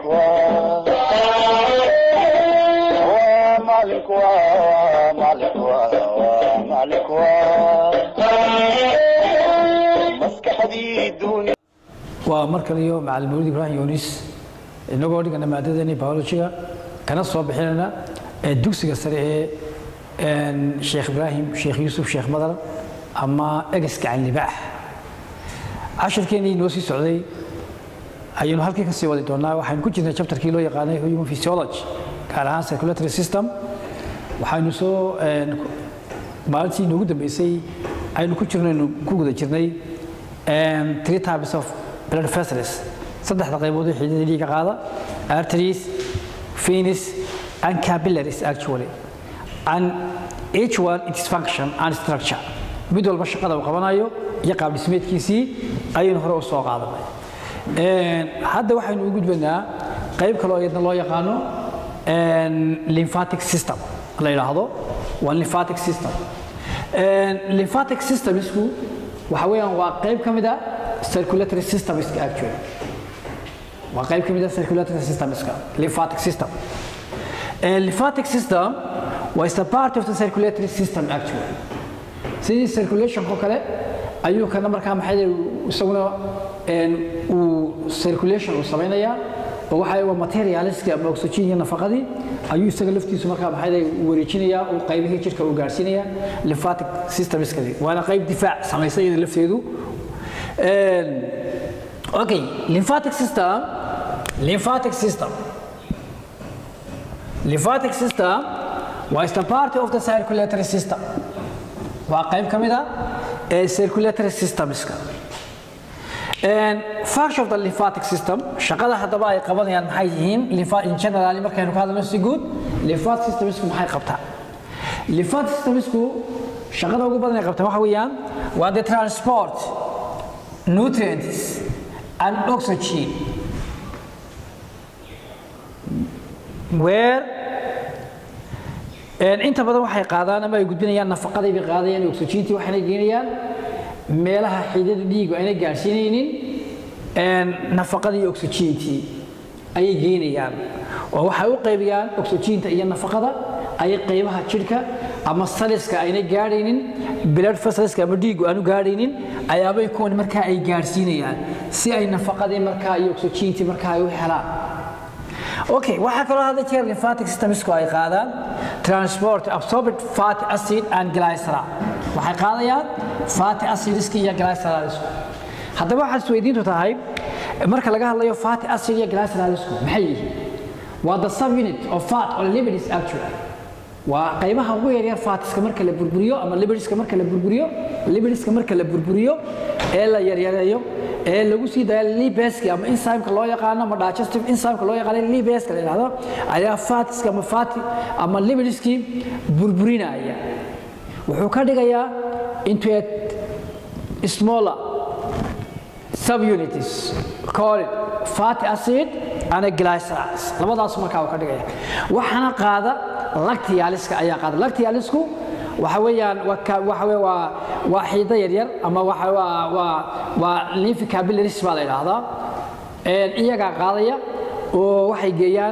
waa waa maalinku waa maalinku waa waa maalinku waa maskaxdii duuni waa mar kale iyo macalin mawlid ibraahim yunis inagoo dhigana maadadeeni biologiga kana soo bixinayna ee dugsiga sare ee sheekh ibraahim sheekh yuusuf sheekh madar ama egas gacan libaax cashirkeenii noo sii socday ayaynu halkii ka sii wadi doonaa waxaynu ku jirnay chapterkii loo yaqaanay human physiology gaar ahaan circulatory system waxaynu soo maalintii inoogu dambeysay aynu ku jirnaynu ku guda jirnay three types of blood vessels saddexda qaybood ee xiidada dhiigga qaada arteries veins and capillaries actually and each one its function and structure mid walba shaqada uu qabanayo iyo qaab dhismeedkiisii ayaynu hore u soo qaadanay hadda waxaynu u gudbanaa qayb kaloo iyadna loo yaqaano lymphatic system la yidhaahdo waa lymphatic system lymphatic systemsku waxa weeyaan waa qayb ka mid a circulatory systemska actually waa qayb ka mid a circulatory systemska lymphatic system lymphatic system was a part of the circulatory system actually sidii circulationko kale ayuu kana markaa maxay isaguna uu circulation uu samaynayaa oo waxa waa materialiska ama oxygen iyo nafaqadii ayuu isaga laftiisu markaa maxay wareejinayaa uu qaybihii jirka uu gaarsiinayaa lymphatic systemskadi waana qayb difaac samaysa iyada lafteedu okay lymphatic system lymphatic system lymphatic system was the part of the circulatory system waa qayb ka mid a ee circulatory systemska function of the lymphatic system shaqada haddaba ay qabanayaan maxay yihiin in general markaynu ka hadlayno si guud lymphatic systemsku maxay qabtaa lymphatic systemsku shaqada ugu badan ay qabtaan waxa weeyaan waa the transport nutrients and oxygen where inta badan waxay qaadaan ama ay gudbinayaan nafaqadii bay qaadayaan oxygentii waxayna geynayaan meelaha xiidada dhiigu ayna gaarsiinaynin nafaqadii oxygentii ayay geynayaan oo waxay u qaybiyaan oxygenta iyo nafaqada ayay qaybaha jidhka ama saliska ayna gaadhaynin blood vessels ama dhiigu aanu gaadhaynin ayaabay kuwan markaa ay gaarsiinayaan si ay nafaqadii markaa iyo oxygentii markaa ay u helaan okay waxaa kaloo hadda jeer lymphatic systemsku ay qaadaan transport absorbed fatty acid and glycerol waxay qaadayaan fatty acidiska iyo glycerolsku haddaba waxaad isweydiintu tahay marka laga hadlayo fatty acid iyo glycerolsku maxay yihiin waa the subunit of fat or lipids actually waa qaybaha ugu yaryar fatiska marka la burburiyo ama libidska marka la burburiyo libidska marka la burburiyo ee la yaryareeyo ee lagu sii daayo libeski ama enzymeka loo yaqaano ama digestive enzymeka loo yaqaano libeska la yidhahdo ayaa fatiska ama fati ama libidskii burburinaya wuxuu ka dhigayaa into a smaller subunities called fatty acid and glycerols labadaas markaa uu ka dhigaya waxaana qaada lactialiska ayaa qaada lactialisku waxa weeyaan waxa weey waa waa xiido yaryar ama waxa waa waa waa lymph capillaries baa la yidhaahdaa iyagaa qaadaya oo waxay geeyaan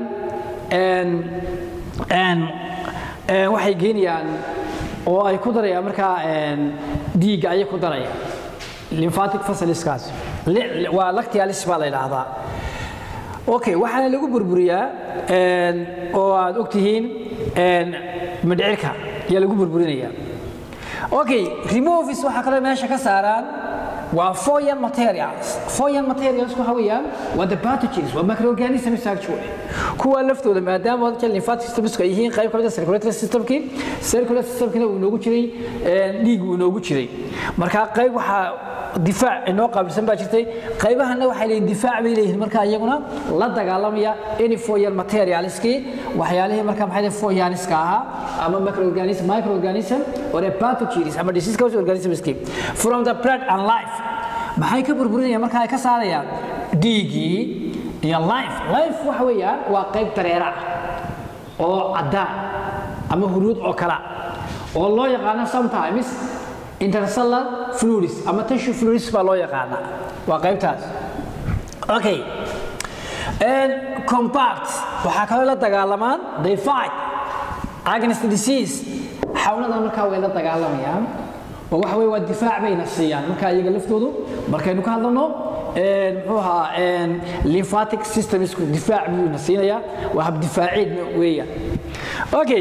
waxay geynayaan oo ay ku darayaan markaa dhiigga ayay ku darayaan lymphatic vessels waa lactialis baa la yidhaahdaa okay waxaana lagu burburiyaa oo aad ogtihiin mindhicirka ayaa lagu burburinaya okay removis waxaa kaloo meesha ka saaraan waa foreign materials foreign materials waxa weeyaan waa the pathogens waa microorganisms actually kuwa laftooda maadaama wadka lymphatic systemska ay yihiin qayb ka mid ah circulatory systemkii circulatory systemkina uu inoogu jiray dhiig uu inoogu jiray marka qayb waxaa difaac inoo qaabilsan baa jirtay qaybahana waxay leeyihin difaac bay leeyihiin marka iyaguna la dagaalamaya any foreign materialskii waxyaalihii marka maxay foreigniska ahaa ama microorganism microorganism or a pathogens ama disease causing organismski from the blood and life maxay ka burburinayaan marka ay ka saarayaan dhiigii iyo life life waxa weeyaan waa qayb dareera ah oo caddaan ama huruud oo kala oo loo yaqaano sometimes intercellular fluids ama tissue fluids baa loo yaqaanaa waa qaybtaas okay compact waxaa kaloo la dagaalamaan they fight against disease xawladan markaa way la dagaalamayaan oo waxa weye waa difaac bayna siiyaan markaa iyaga laftoodu markaynu ka hadlano muxuu ahaa lymphatic systemsku difaac buyuna siinayaa waa habdifaaceed weeyaan okay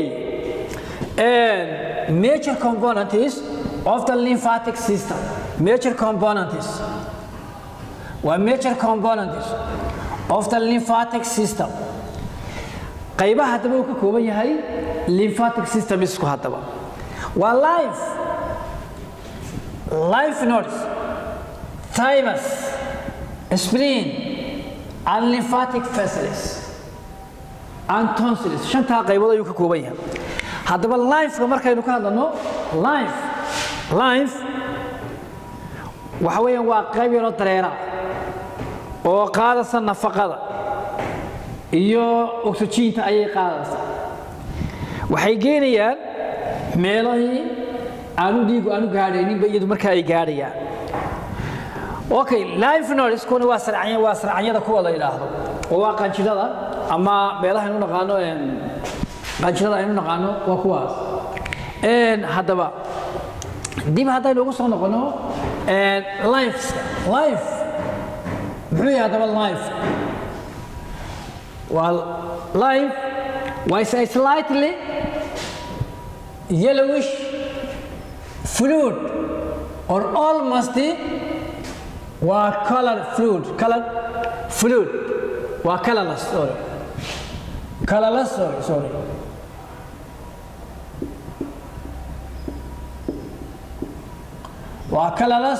major components of the lymphatic system major components waa major components of the lymphatic system qaybaha haddaba uu ka kooban yahay lymphatic system isku haddaba waa life life nodes thymus spleen and lymphatic vessels and tonsils shantaa qaybood ayuu ka kooban yahay haddaba lifeka markaynu ka hadlano life life waxa weeyaan waa qayb yaroo dareera oo qaadaysa nafaqada iyo oxygiinta ayay qaadaysaa waxay geenayaan meelahii aanu dhiigu aanu gaadhayninba iyadu markaa ay gaadhayaan okay life nodeskuna waa sarcanya waa sarcanyada kuwa la yidhaahdo oo waa qanjidhada ama meelaha aynu naqaano qanjidhada aynu naqaano waa kuwaas haddaba dib haddaynu ugu soo noqono life life muxuu yahay haddaba life waa life waa slightly yellowish fluid or almost waa color fluid color fluid waa colorless sorry colorless sorry sorry waa colorless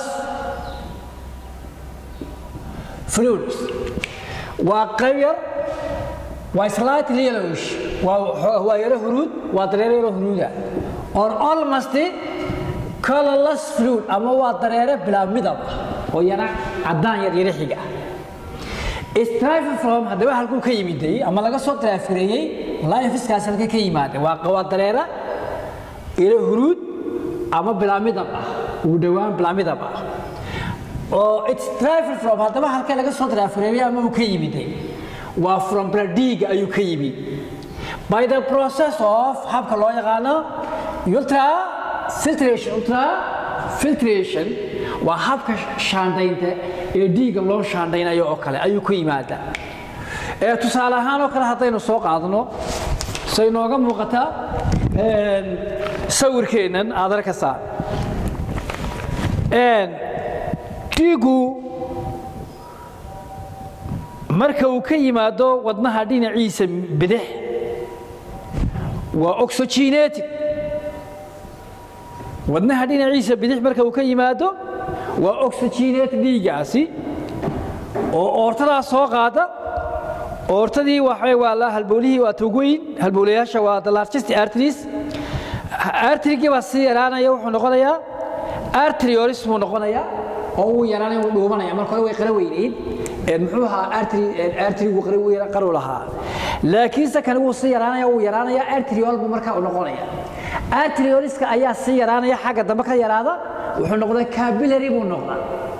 fluid waa qayb yar waa slightly yellowish waa waa yaro huruud waa dareere yaro huruuda or almost colorless fluid ama waa dareere bilaa midab ah oo yana caddaan yar yaro xiga strife from haddaba halkuu ka yimiday ama laga soo draafireeyey lifeskaas halka ka yimaada waa waa dareera yaro huruud ama bilaa midab ah ugu dhowaan bilaa midab ah oo it's driven from haddaba halka laga soo draafireeyey ama uu ka yimiday waa from bladiga ayuu ka yimid by the process of habka loo yaqaano ultra filtration ultra filtration waa habka shaandhaynta ee dhiigga loo shaandhaynayo oo kale ayuu ku yimaadaa ee tusaale ahaan oo kale haddaynu soo qaadno say nooga muuqataa sawirkeennan aad arkaysaa dhiiggu marka uu ka yimaado wadnaha dhinaciisa bidix waa oxygenated wadnaha dhinaciisa bidix marka uu ka yimaado waa oxygenated dhiiggaasi oo oortadaa soo qaada oortadii waxa waa la halbowlihii waa tugweyn halbowlayaasha waa the largest arteries arterigii baa sii yaraanaya wuxuu noqonayaa arterioris buu noqonayaa oo uu yaraanaya uu dhuubanaya marka hore way qara weynayd muxuu ahaa arterigu qaru lahaa laakiinse kani wuu sii yaraanaya wuu yaraanaya arteriol buu markaa u noqonaya arterioliska ayaa sii yaraanaya xagga dambe ka yaraada wuxuu noqdaa capillary buu noqdaa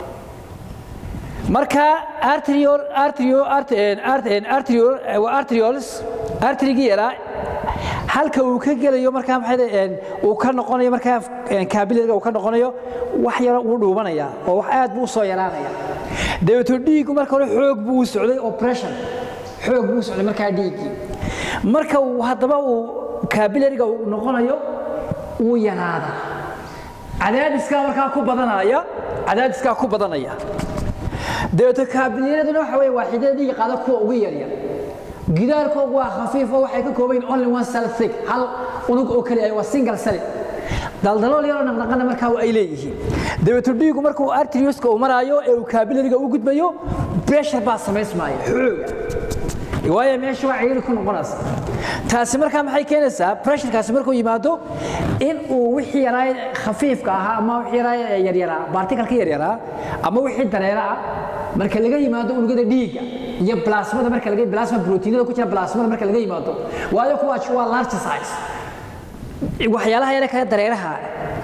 marka arteriol arteriol arteriol arteriols arterigii yaraa halka uu ka gelayo markaa maxay uu ka noqonayo markaa capillary uu ka noqonayo wax yar uu dhuubanaya oo wax aad buu soo yaraanaya dabeeto dhiiggu marka hore xoog buu u socday oo pressure xoog buu u socday markaa dhiiggii marka uu haddaba uu capillary-ga uu noqonayo wuu yaraada cadaadiskaa markaa ku badanaya cadaadiskaa ku badanaya dabeeto capillary-aduna waxa weeye waa xidada dhiigga qaada kuwa ugu yaryar gidaarkoogu waa khafiifo waxay ka kooban yihin only one cell thick hal unug oo keliya waa single cell daldalool yaroo naqnaqana markaa ay leeyihiin dabeeto dhiigu markuu arterioska uu maraayo ee uu capillary-ga u gudbayo pressure baa samaysmaya xooga waayo meesha waa cayiri ku noqonaysa taasi markaa maxay keenaysaa pressurekaasi markuu yimaado in uu wixii yaraay khafiifka ahaa ama wixii yaraay yaryaraa baartikalka yaryaraa ama wixii dareera ah marka laga yimaado unugyada dhiigga iyo plasmada marka laga plasma proteinada ku jira plasmada marka laga yimaado waayo kuwaas waa large size waxyaalaha yare kale dareeraha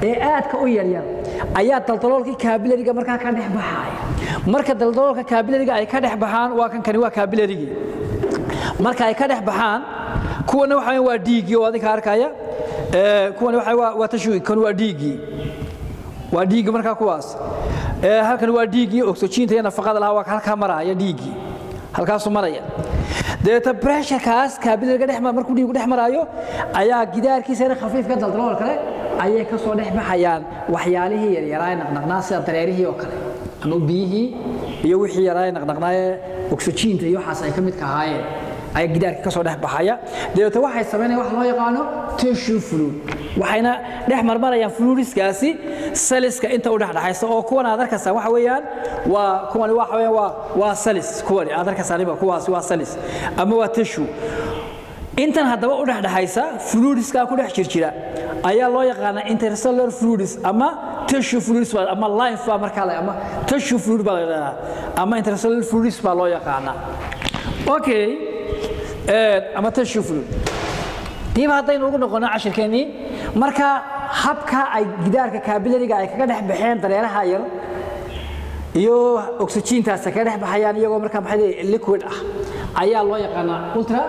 ee aadka u yaryar ayaa daldaloolkii kaabilariga markaa ka dhex baxaya marka daldaloolka kaabilariga ay ka dhex baxaan waa kan kani waa kaabilarigii marka ay ka dhex baxaan kuwana waxa waa dhiiggii oo adinka arkaya kuwana waxa waa tashwi kan waa dhiiggii waa dhiiggii markaa kuwaas halkan waa dhiiggii oxygeenta iyo nafaqada lahaa waa halkaa maraya dhiiggii halkaasuu maraya dabeeta bresharkaas kaabilariga dhex markuu dhiigu dhex maraayo ayaa gidaarkiisana khafiifka daldalool kale ayay ka soo dhex baxayaan waxyaalihii yaryaraa naqnaqnaa sida dareerihii oo kale ama biyihii iyo wixii yaraa naqnaqnaaye oxygeenta iyo waxaas ay ka midka ahaayeen ayaa gidaarka ka soo dhex baxaya dabeeta waxay samaynayaan wax loo yaqaano tissue fluid waxayna dhex marmarayaan fluidiskaasi saliska inta u dhexdhexaysa oo kuwan aad arkaysaan waxa weeyaan waa kuwani waxa weeyaan waa waa salis kuwani aad arkaysaaniba kuwaasi waa salis ama waa tissue intan haddaba u dhexdhexaysa fluidiskaa ku dhex jirjira ayaa loo yaqaanaa intercellular fluids ama tissue fluids ama lymph baa markaa la ama tissue fluid baa la yidhahdaa ama intercellular fluids baa loo yaqaanaa okay ama tissue fluid dib haddaynu ugu noqono cashirkeennii marka habka ay gidaarka kaabilariga ay kaga dhex baxeen dareeraha yar iyo oxygeentaas kaga dhex baxayaan iyagoo markaa maxay liquid ah ayaa loo yaqaanaa ultra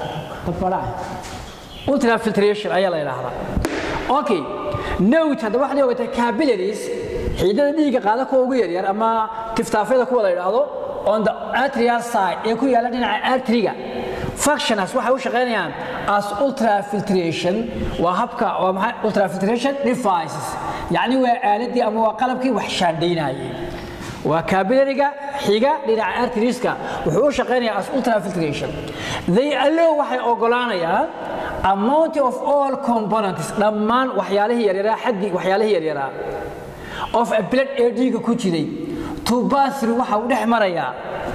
ultra filtration ayaa la yidhaahdaa okay note hadda waxaad ogatay capillaries xiidada dhiigga qaada kuwa ugu yaryar ama tiftaafyada kuwa la yidhaahdo on the atrial side ee ku yaalla dhinaca arteriga functionas waxay u shaqaynayaan as ultrafiltration waa habka waa maxay ultrafiltration devices yacni waa aaladii ama waa qalabkii wax shaandhaynayay waa capillariga xiga dhinaca arterieska wuxuu u shaqaynayaa as ultrafiltration they allow waxay ogolaanayaan amount of all components dhammaan waxyaalihii yaryaraa xaggii waxyaalihii yaryaraa of a blood ee dhiigga ku jiray to pass through waxa uu dhex marayaa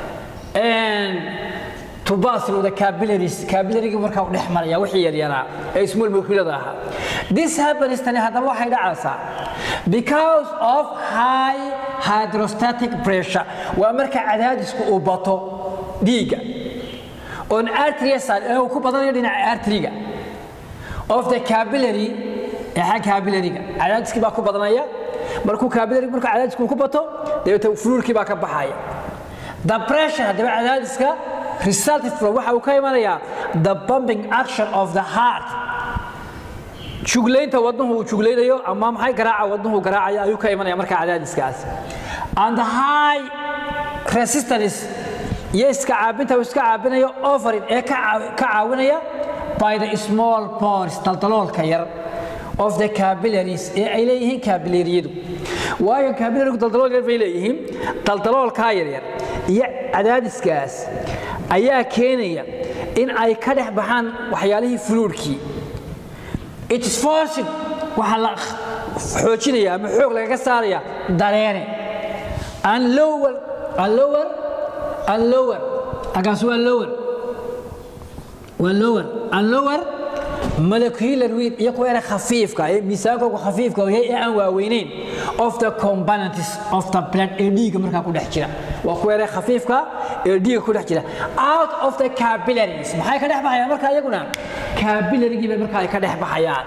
to pass through the capillaries capillary marka uu dhex maraya wixii yaryaraa ee small molecular ahaa this happens tani haddaba waxay dhacaysaa because of high hydrostatic pressure waa marka cadaadisku uu bato dhiigga on artery side ee uu ku badanayo dhinaca arteriga of the capillary ee xagga capillary-ga cadaadiskii baa ku badanaya markuu capillary marka cadaadisku ku bato dabeetana fluidkii baa ka baxaya the pressure haddaba cadaadiska resulted from waxa uu ka imanayaa the pumping action of the heart juglaynta wadnuhu uu jugleynayo ama maxay garaaca wadnuhu garaacaya ayuu ka imanaya marka cadaadiskaas and the high resistance iyo iska caabinta uu iska caabinayo offering ee ka caawinaya by the small pores daldaloolka yar of the capillaries ee ay leeyihiin capillariyadu waayo capillarigu daldalool yar bay leeyihiin daldaloolkaa yaryar iyo cadaadiskaas ayaa keenaya in ay ka dhex baxaan waxyaalihii fluudkii it is forcing waxaa la xoojinaya ama xoog lagaga saaraya dareere and lower and lower and lower agaas waa lower waa lower and lower molecular weight iyo kuwa yara khafiifka ee miisaankooga khafiifka yahay ee aan waaweynayn of the components of the blood ee dhiigga markaa ku dhex jira waa kuwa yara khafiifka ee dhiigga ku dhex jira out of the capillaries maxay ka dhex baxayaan markaa iyaguna capillarygii bay markaa ay ka dhex baxayaan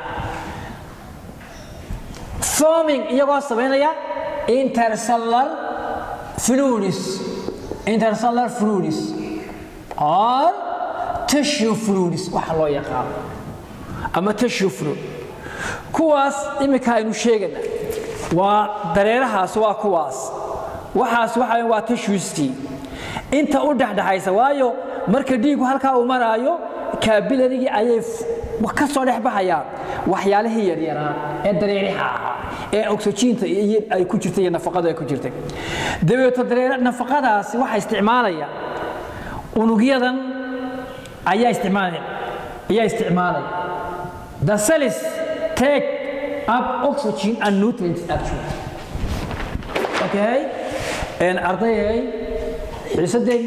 forming iyagoo samaynaya intercellular fluids intercellular fluids or tissue fluids waxa loo yaqaano ama tissue fluid kuwaas iminka aynu sheegana waa dareerahaas waa kuwaas waxaas waxa waa tissuestii inta u dhexdhexaysa waayo marka dhiigu halkaa uu maraayo kaabilarigii ayay ka soo dhex baxayaan waxyaalihii yaryaraa ee dareeriha ahaa ee oxygeenta ay ku jirtay iyo nafaqadu ay ku jirtay dabeeto dareere nafaqadaasi waxaa isticmaalaya unugyadan ayaa isticmaalaya ayaa isticmaalaya the cells take up oxygen and nutrients actually okay and ardayay xiisadeen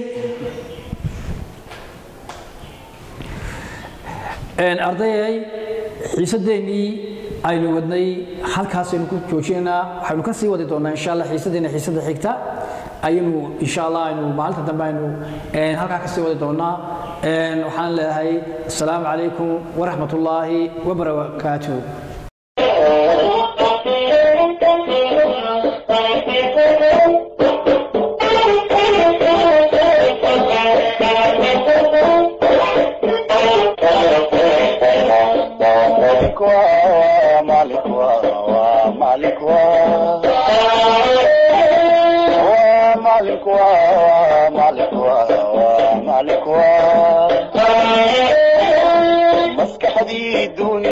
ardayay xiisadeennii aynu wadnay halkaasaynu ku joojinaynaa waxaynu ka sii wadi doonaa insha allah xiisadeena xiisada xigta ayaynu insha allah aynu maalinta dambe aynu halkaa ka sii wadi doonaa waxaan leedahay asalaamu calaykum waraxmat ullaahi wabarakaatuh مالك ومالك ومالك ومالك ومالك ومالك مسكح دي دون